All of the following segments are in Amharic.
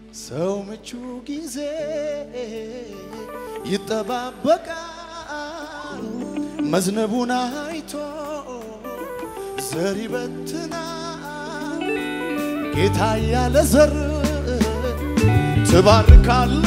ሰው ምቹ ጊዜ ይጠባበቃል መዝነቡን አይቶ ዘር ይበትናል ጌታ ያለ ዘር ትባርካለ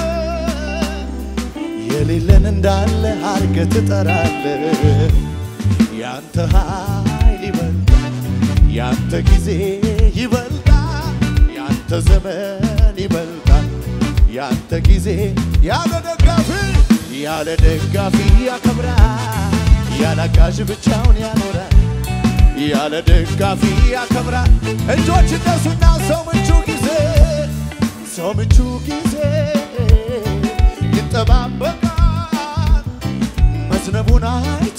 የሌለን እንዳለ አርገ ትጠራለ ያንተ ኃይል ይበልጣል ያንተ ጊዜ ይበልጣል ያንተ ዘመን ይበልጣል ያንተ ጊዜ ያለ ደጋፊ ያለ ደጋፊ ያከብራል ያለ አጋዥ ብቻውን ያኖራል ያለ ደጋፊ ያከብራል እጆች እነሱና ሰው ምቹ ጊዜ ሰው ምቹ ጊዜ ይጠባበቃል መዝነቡን አይቶ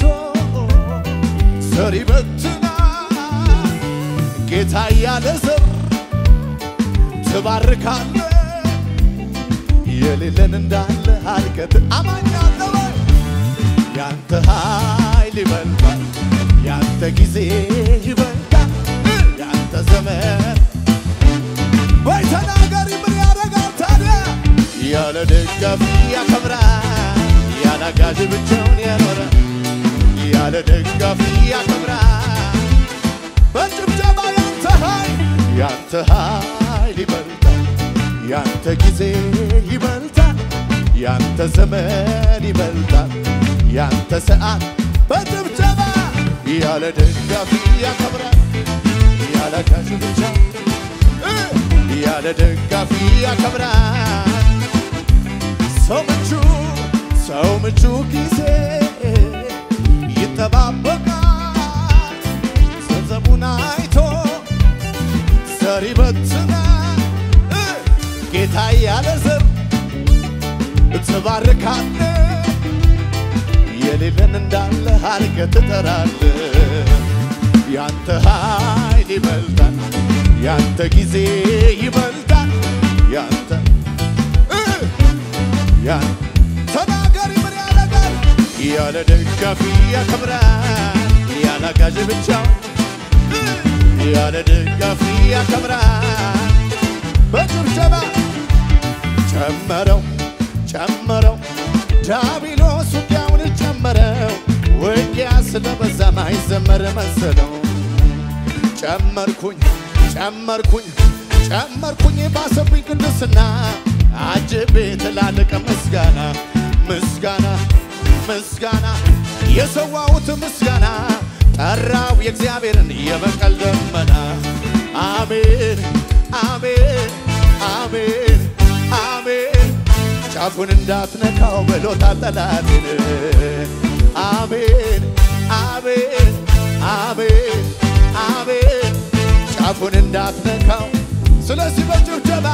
ዘር ይበትናል ጌታ ያለ ዘር ትባርካለ የሌለን እንዳለ አልከት አማኛለ ወይ ያንተ ኃይል ይበልጣል ያንተ ጊዜ ይበልጣል ያንተ ዘመን ወይ ተናገሪ ምን ያደርጋል ታዲያ ያለ ደጋፊ ያከብራል ያለ አጋዥ ብቻውን ያኖራል ያለ ደጋፊ ያከብራል በጭብጨባ ያንተ ኃይል ያንተ ኃይል ይበልጣል ያንተ ጊዜ ይበልጣል ያንተ ዘመን ይበልጣል ያንተ ሰዓት በጭብጨባ ያለ ደጋፊ ያከብራል ያለ አጋዥ ብቻ ያለ ደጋፊ ያከብራል ሰው ምቹ ሰው ምቹ ጊዜ ይጠባበቃል ገንዘቡን አይቶ ዘር ይበትናል ጌታ ያለ ዘር ትባርካለ የሌለን እንዳለ አርገ ትጠራለ ያንተ ኃይል ይበልጣል ያንተ ጊዜ ይበልጣል ያንተ ያን ተናገሪ ምን ያደርጋል ያለ ደጋፊ ያከብራል ያለ አጋዥ ብቻው ያለ ደጋፊ ያከብራል በጭብጨባ ጨመረው ጨመረው ዳቢሎስ ውጊያውን ጨመረው ውጊያ ስለበዛ ማይዘመር መሰለው ጨመርኩኝ ጨመርኩኝ ጨመርኩኝ ባሰብኝ ቅድስና አጅቤ ትላልቅ ምስጋና ምስጋና ምስጋና የሰዋሁት ምስጋና ጠራው የእግዚአብሔርን የበቀል ደመና አሜን አሜን አሜን አሜን ጫፉን እንዳትነካው ብሎታል ጠላትን አሜን አሜን አሜን አሜን ጫፉን እንዳትነካው ስለዚህ በጭብጨባ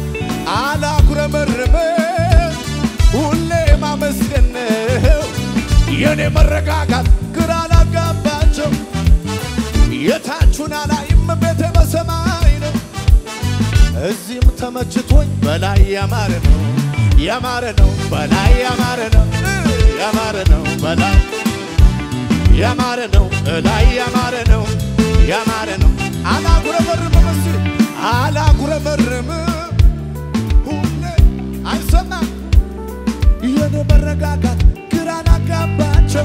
አላኩረመርምም ሁሌ ማመስገን ነው የኔ መረጋጋት ግራ ላጋባቸው የታቹን አላይም ቤቴ በሰማይ ነው እዚህም ተመችቶኝ በላይ ያማረ ነው ያማረ ነው በላይ ያማረ ነው ያማረ ነው በላይ ያማረ ነው እላይ ያማረ ነው ያማረ ነው አላጉረመርምም እስ አላጉረመርምም ሁሌ አይሰማም የኔ መረጋጋት ግራ ላጋባቸው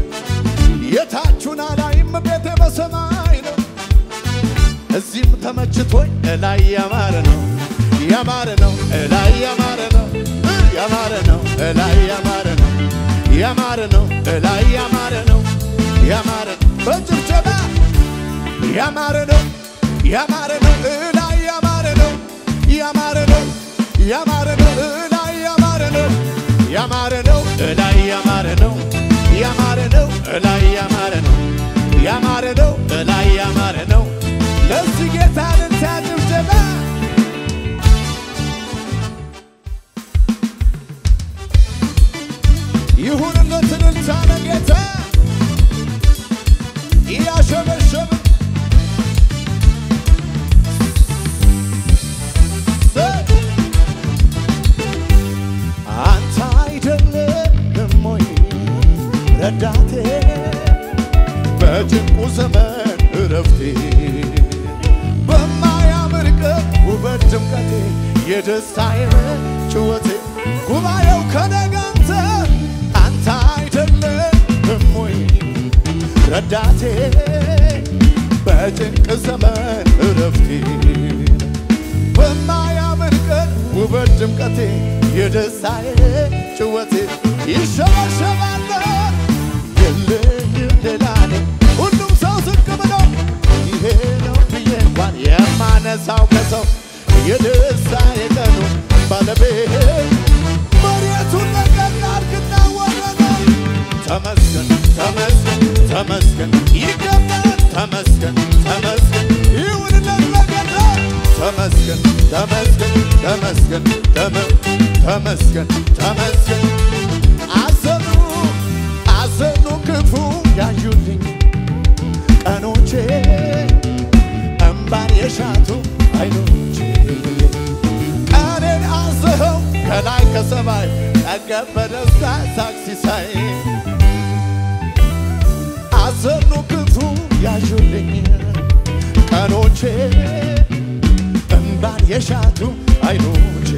የታቹን አላይም ቤቴ በሰማይ ነው እዚህም ተመችቶኝ እላይ ያማረ ነው ያማረ ነው እላይ ያማረ ነው ያማረ ነው እላይ ያማረ ነው ያማረ ነው እላይ ያማረ ነው ያማረ ነው በጭብጨባ ያማረ ነው ያማረ ነው እላይ ያማረ ነው ያማረ ነው ያማረ ነው እላይ ያማረ ነው ያማረ ነው እላይ ያማረ ነው ያማረ ነው እላይ ያማረ ነው ያማረ ነው እላይ ያማረ ነው ለዚህ ጌታ ልልታ ጭብጨባ ይሁንለት እልልታ ለጌታ እያሸበሸብን አንተ አይደለም ወይ ረዳቴ በጭንቁ ዘመን እረፍቴ በማያምር ቀን ውበት ድምቀቴ የደስታዬ ጭወቴ ጉባኤው ከነጋንተ አንተ አይደለም ወይ ረዳቴ በጭንቅ ዘመን እረፍቴ በማያምን ቀን ውበት ድምቀቴ የደስታዬ ጭወቴ ይሸበሸባል የለኝም ሌላ እኔ ሁሉም ሰው ዝቅ ብሎ ይሄ ነው ብዬ እንኳን የማነሳው ከሰው የደስታዬ ቀኑ ባለቤት መሬቱን ለቀቅ አድርግና ወረደ ተመስገን ተመስገን ተመስገን ይገባል ተመስገን ተመስገን ይሁንለት ለጌታ ተመስገን ተመስገን ተመስገን ተመ- ተመስገን ተመስገን አዘኑ አዘኑ ክፉ ያዩልኝ ቀኖቼ እምባን የሻቱ አይኖቼ ቀኔን አዝኸው ከላይ ከሰማይ ጠገብ በደስታ ሳክሲሳይ አዘኑ ክፉ ያዩልኝ ቀኖቼ እምባን የሻቱ አይኖቼ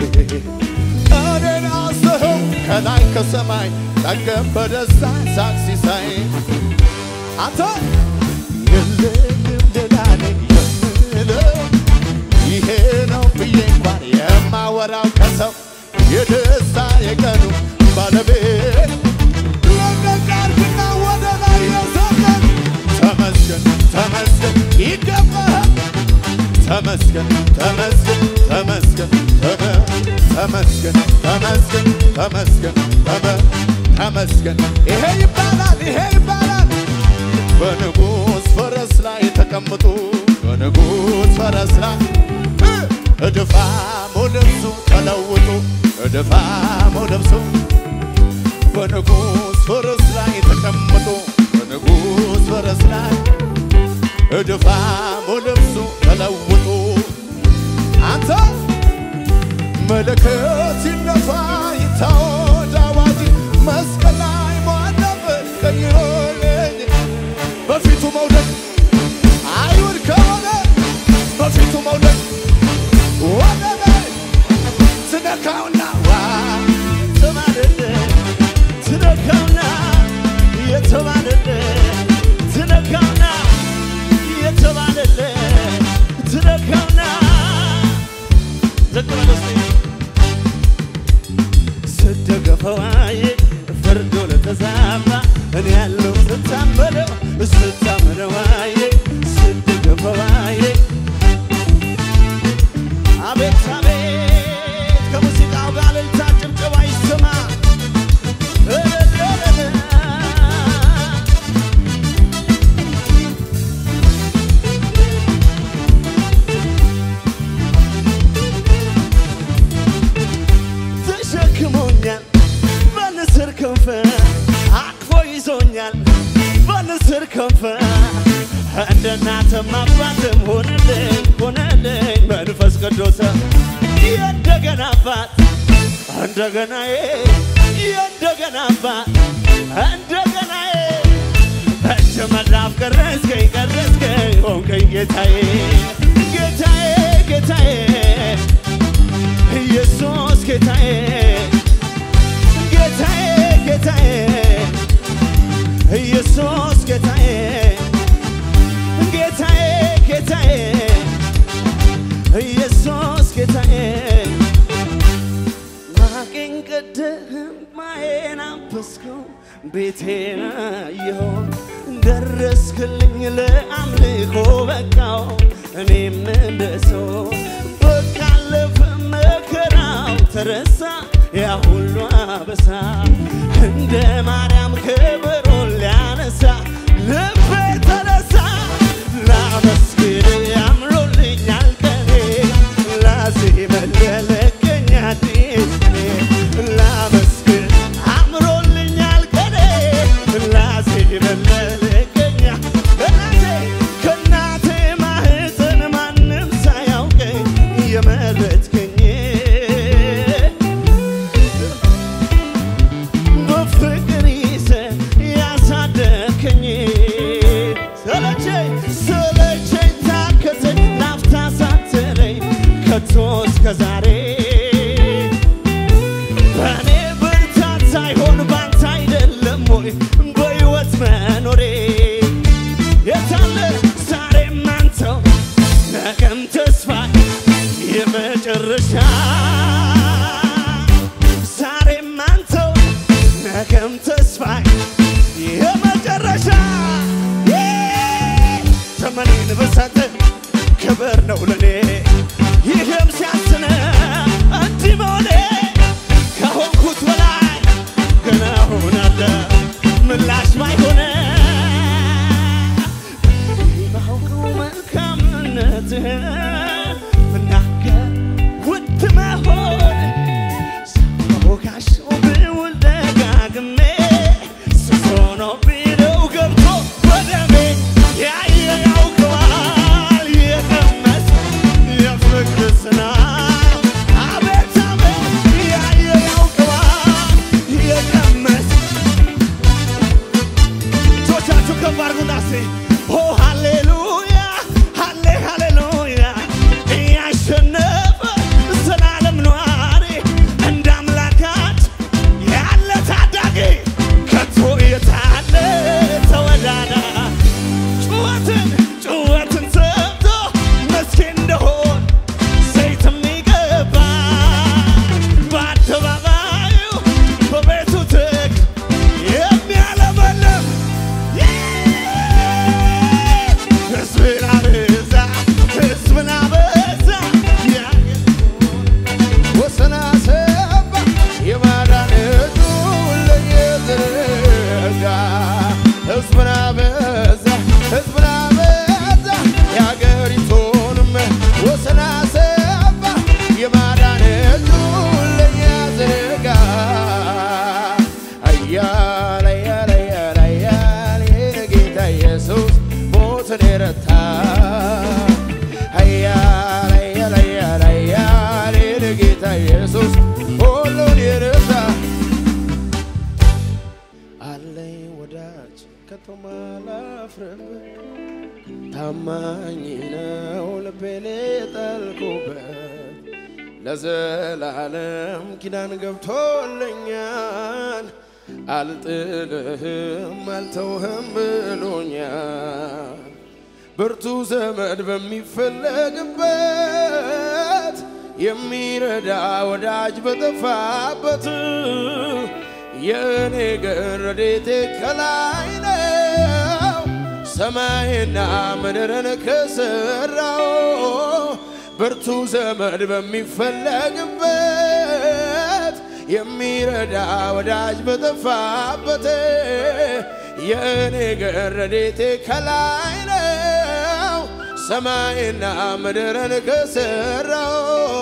ቀኔን አዝኸው ከላይ ከሰማይ ጠገብ በደስታ ሳክሲሳይ አንተ የለኝም ሌላ እኔ የምለው ይሄ ነው ብዬ እንኳን የማወራው ከሰው የደስታ የቀኑ ባለቤት ለቀቅ አድርግና ወደ ላይ የዘመን ተመስገን ተመስገን ይገባሃል ተመስገን ተመስገን ተመስገን ተመ- ተመስገን ተመስገን ተመስገን ተመ- ተመስገን ይሄ ይባላል ይሄ ይባላል በንጉሥ ፈረስ ላይ ተቀምጦ በንጉሥ ፈረስ ላይ እ እድፋሙ ልብሱ ተለውጦ እድፋሙ ልብሱ በንጉሥ ፈረስ ላይ ተቀምጦ በንጉሥ ፈረስ ላይ እድፋሙ ልብሱ ተለውጦ አንተ መለከት ይነፋ ይታወጅ አዋጅ መስቀል ላይ ሟለበት ቀይሮልኝ በፊቱ መውደቅ አይሁድ ከሆነ በፊቱ መውደቅ ወደ ላይ ትነካውና ዋ ተባለለ ትነካውና የተባለለ ትነካውና የተባለለ ትነካውና ዝቅ በል እስቲ ስትገፈዋዬ ፍርዶ ለተዛባ እኔ ያለው ስታመነው ስታመነዋዬ ስትገፈዋዬ አቤት አቤት ከሙዚቃው ጋር እልልታ ጭብጨባ ይሰማ እልልልል። ተሸክሞኛል በንስር ክንፍ አቅፎ ይዞኛል በንስር ክንፍ እንደ እናትም አባትም ሆነልኝ ሆነልኝ መንፈስ ቅዱስ የእንደገና አባት እንደገናዬ የእንደገና አባት እንደገናዬ እጅ መዳፍ ቀረስከኝ ቀረስከኝ ሆንከኝ ጌታዬ ጌታዬ ጌታዬ ኢየሱስ ጌታዬ ጌታዬ ጌታዬ ኢየሱስ ጌታዬ ጌታዬ ጌታዬ ኢየሱስ ጌታዬ ማቄን ቀደህም ማዬን አበስከው ቤቴን አየኸው ደረስክልኝ ለአምልኮ በቃው እኔም እንደ ሰው በቃ አለፈ መከራው ተረሳ ያ ሁሉ አበሳ እንደ ማርያም ክብሩን ሊያነሳ ልቤ ተነሳ ላመስግን አምሮልኛል ቀኔ ላዜም ለለቀኝ አዲስ ቀኔ ላመስግን አምሮልኛል ቀኔ ላዜም ለለቀኝ እናቴ ከእናቴ ማህፀን ማንም ሳያውቀኝ የመረጥከኝ ኢየሱስ ሁሉን ይረሳ አለኝ ወዳጅ ከቶም አላፍርበት ታማኝ ነው ልቤን የጣልኩበት ለዘላለም ኪዳን ገብቶልኛል አልጥልህም አልተውህም ብሎኛል ብርቱ ዘመድ በሚፈለግበት የሚረዳ ወዳጅ በጠፋበት የእኔ ግን ረድኤቴ ከላይ ነው ሰማይና ምድርን ከሠራው ብርቱ ዘመድ በሚፈለግበት የሚረዳ ወዳጅ በጠፋበት የእኔ ግን ረድኤቴ ከላይ ነው ሰማይና ምድርን ከሠራው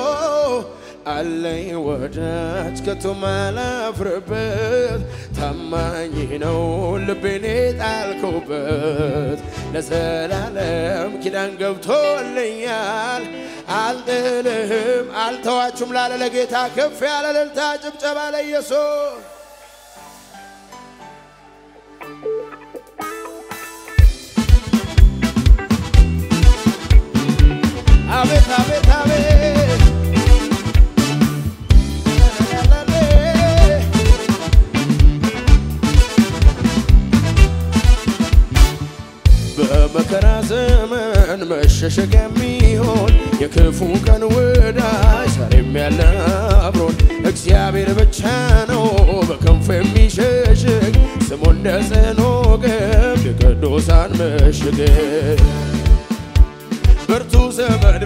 አለኝ ወዳጅ ከቶም አላፍርበት ታማኝ ነው ልቤን ጣልኩበት ለዘላለም ኪዳን ገብቶልኛል አልጥልህም አልተዋችሁም ላለ ለጌታ ከፍ ያለ እልልታ ጭብጨባ ለኢየሱስ አቤት አቤት አቤት በመከራ ዘመን መሸሸግ የሚሆን የክፉ ቀን ወዳጅ ዛሬም ያለ አብሮን እግዚአብሔር ብቻ ነው በክንፉ የሚሸሽግ ስሙ እንደ ጽኑ ግንብ የቅዱሳን ምሽግ ብርቱ ዘመድ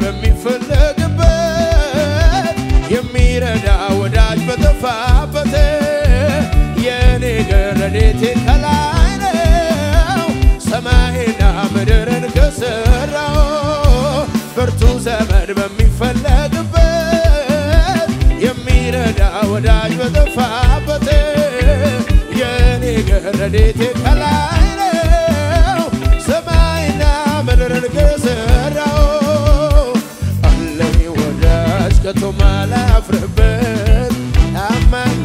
በሚፈለግበት የሚረዳ ወዳጅ በጠፋበት የእኔ ግን ረድኤቴ ከላይ ነው ሰማይና ምድርን ከሠራው ብርቱ ዘመድ በሚፈለግበት የሚረዳ ወዳጅ በጠፋበት የእኔ ግን ረድኤቴ ከላይ ነው ሰማይና ምድርን ከሠራው አለኝ ወዳጅ ከቶም አላፍርበት ታማኝ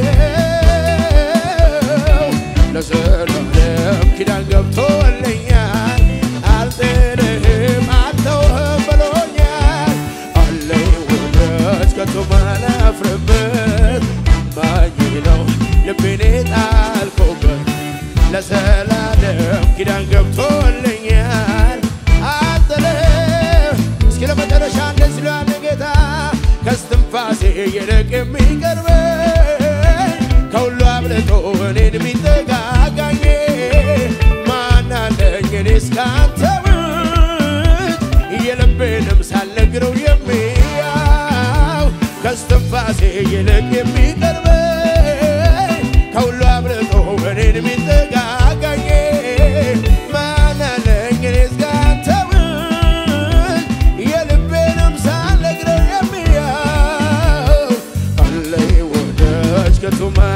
ነው ለዘላለም ኪዳን ገብቶልኛል አልጥልህም አልተውህም ብሎኛል አለኝ ወዳጅ ከቶም አላፍርበት ታማኝ ነው ልቤን ጣልኩበት ለዘላለም ኪዳን ገብቶልኛል አልጥልህም እስኪ ለመጨረሻ እንደዚህ ላለ ጌታ ከስትንፋሴ ይልቅ የሚቀርበኝ ከሁሉ አብልጦ እኔን የሚጠጋጋኝ ማን አለኝ እኔስ ካንተ ውጭ የልቤንም ሳልነግረው የሚያው ከስትንፋሴ ይልቅ የሚቀርበኝ ከሁሉ አብልጦ እኔን የሚጠጋጋኝ ማን አለኝ እኔስ ካንተ ውጭ የልቤንም ሳልነግረው የሚያው አለኝ ወዳጅ ከቶም